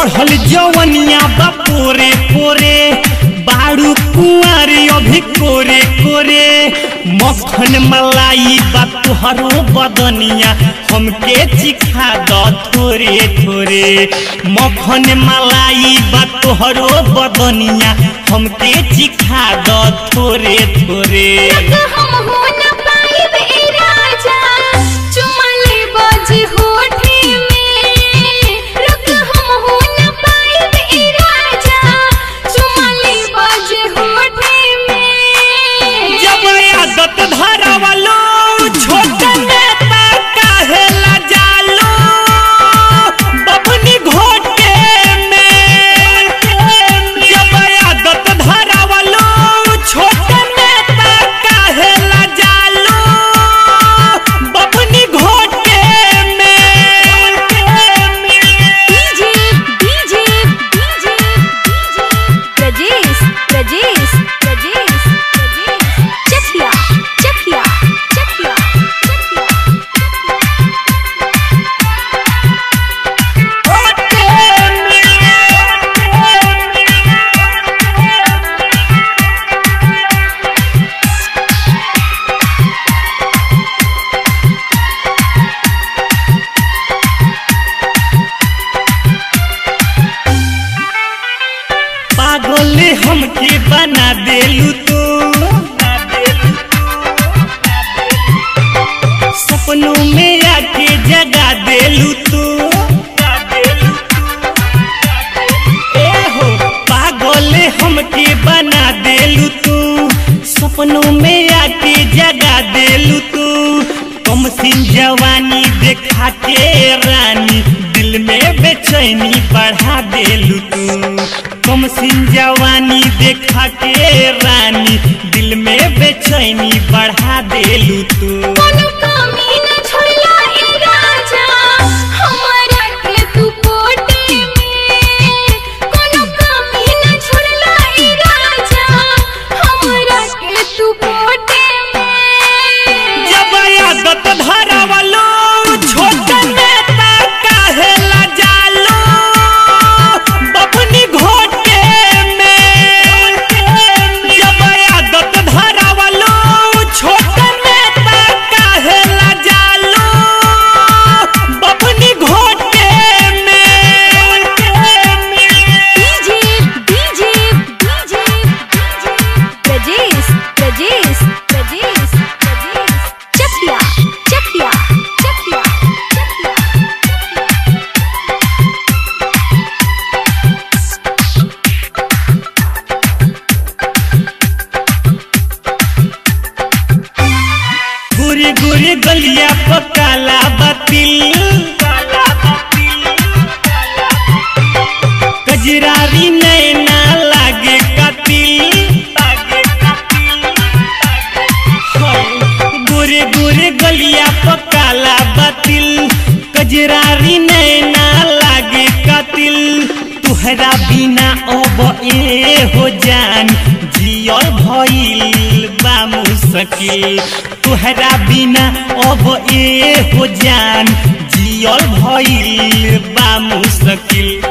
चढ़ल जवनिया बा पोरे पोरे बारू कुंवारी अभी कोरे कोरे मक्खन मलाई बा तुहरो बदनिया हमके चिखा द थोरे थोरे मक्खन मलाई बा तुहरो बदनिया हमके चिखा द थोरे थोरे हम हो न पाइब ए राजा चुमले बाजी होठे में रुक हम हो न पाइब ए राजा चुमले बाजी होठे में जब आदत धरवलो छोट नेता काहे ला जालो बबनी घोटे में जब आदत धरवलो छोट नेता काहे ला जालो बबनी घोटे में DJ DJ DJ Prajesh Prajesh Prajesh Prajesh चखिया चखिया चखिया पागल हमके बना देलू तू सपनों में आके जगा देलू तू ए हो पागल हमके बना देलू तू सपनों में आके जगा देलू तू कम सिन जवानी देखा के रानी दिल में बेचैनी बढ़ा देलू तू कम सिन जवानी देखा के रानी दिल में बेचैनी बढ़ा देलू तू कोनो कमी न छोड़ला ए राजा हमरा के तू पोटे में कोनो कमी न छोड़ला ए राजा हमरा के तू पोटे में जब आदत धरवलो छोट नेता काहे ला जालो बबनी घोटे में जब आदत धरवलो छोट नेता काहे ला जालो बबनी घोटे में DJ DJ DJ Prajesh Prajesh Prajesh Prajesh चखिया चखिया चखिया गुरी गुरी गलिया पकाला बातिल कजरारी नैना लागे कातिल गोरे गोरे गलिया पकाला बातिल कजरारी नैना लागे कातिल तुहरा बिना अब ए हो जान जियल भइल बा मुश्किल तुहरा बिना अब ए हो जान जियल भइल बा मुश्किल